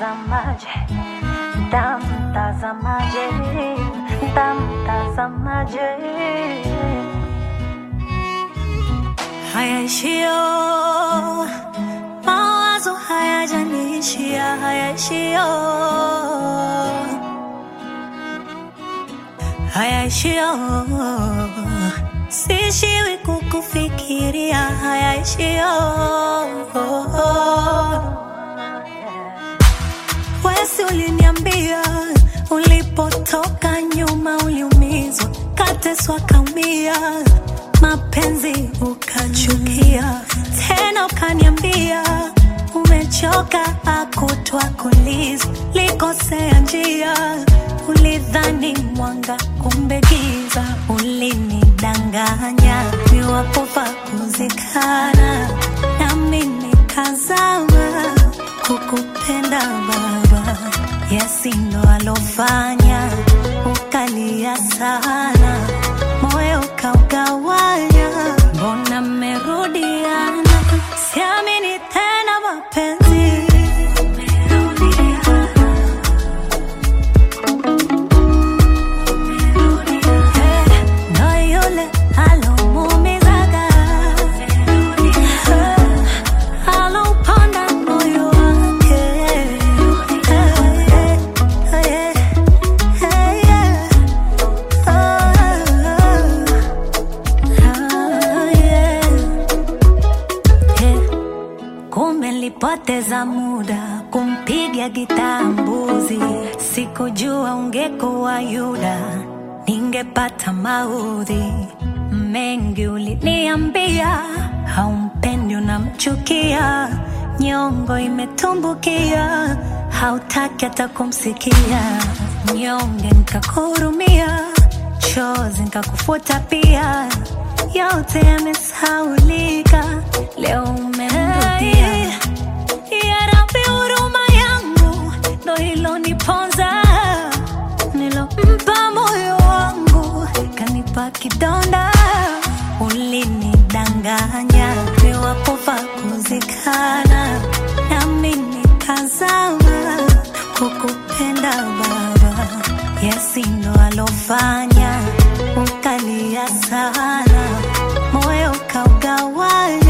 Mtazamaje, mtazamaje, mtazamaje. Hayaishio mawazo hayajaniishia, hayaishio hayaishio sishiwi kukufikiria, hayaishio Wesi uliniambia ulipotoka nyuma uliumizwa, kateswa, kaumia, mapenzi ukachukia, tena ukaniambia umechoka, akutwa kuliza, likosea njia, ulidhani mwanga, kumbe giza, ulinidanganya, niwapofa kuzikana, nami nikazama kukupenda baba, Yesi ndo alofanya ukalia sana, moyo ukaugawanya, mbona mmerudiana? Siamini tena mapenzi Eh, ndo yule alomuumizaga Eh, alauponda moyo wake Eh, eh, eh, eh, yeah. Oh, oh, yeah. Eh, Kumbe nilipoteza muda kumpiga gitaa mbuzi, sikujua ungekuwa Yuda, ningepata maudhi mengi. Uliniambia haumpendi, unamchukia, nyongo imetumbukia, hautaki hata kumsikia, nyonge nikakuhurumia, chozi nikakufuta pia, yote yamesaulika, leo umemrudia ya Rabbi, huruma yangu ndo iloniponza, nilompa moyo wangu kanipa kidonda. Ulinidanganya niwapofa kuzikana, nami nikazama kukupenda baba. Yesi ndo alofanya ukalia sana, moyo ukaugawanya